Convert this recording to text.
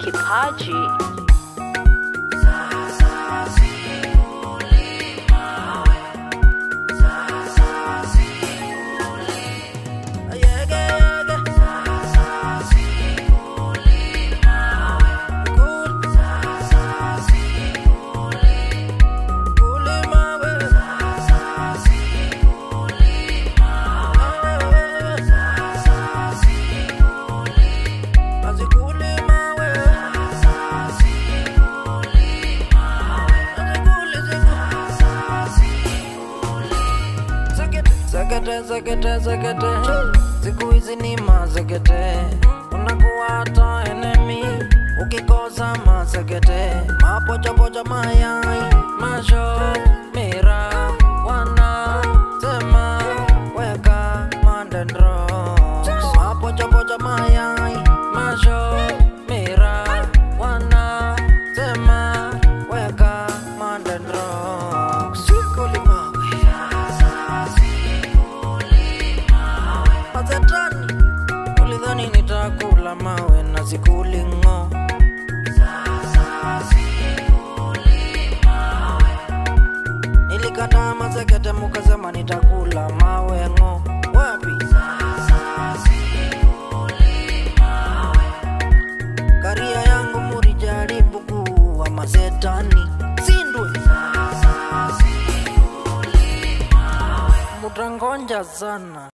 kipaji. Zekete, zekete, zekete, siku hizi ni mazekete, unakuwa hata enemy ukikosa mazekete, mapochopocho mayai, masho mira, wanasema weka mandendro, mapochopocho mayai, masho mira, wanasema weka mandendro, sikulimawe Mazetani ulidhani nitakula mawe na sikulingo Nilikataa mazekete mukasema nitakula mawe ngo wapi Karia yangu murijaribu kuwa mazetani sindwe Mutangonja sana